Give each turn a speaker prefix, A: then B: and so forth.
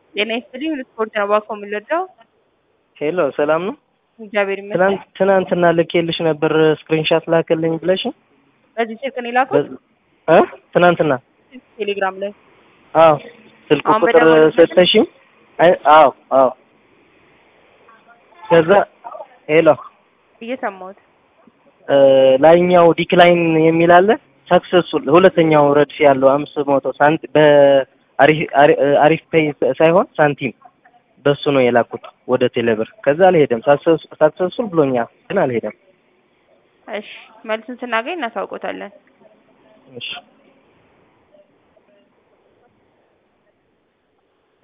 A: ጤና ይስጥልኝ ስፖርት ነው እባክዎ የምንወደው
B: ሄሎ ሰላም ነው?
A: እግዚአብሔር ይመስገን።
B: ትናንት ትናንትና ልኬልሽ ነበር ስክሪንሻት ላክልኝ ብለሽ
A: በዚህ ስልክ ነው የላኩት?
B: እ ትናንትና
A: ቴሌግራም ላይ
B: አዎ ስልክ
A: አሁን
B: ቁጥር
A: በደወልኩበት?
B: ሰጠሽኝ። አይ አዎ አዎ ከዛ ሄሎ
A: እየሰማሁት
B: እ ላይኛው ዲክላይን የሚል አለ ሰክሰስፉል ሁለተኛው ረድፍ ያለው አምስት መቶ ሳንቲ በአሪፍ አሪፍ ፔይ ሳይሆን ሳንቲም በሱ ነው የላኩት ወደ ቴሌብር። ከዛ አልሄደም። ሳክሰስፉል ብሎኛል ግን አልሄደም።
A: እሺ መልሱን ስናገኝ እናሳውቆታለን።
B: እሺ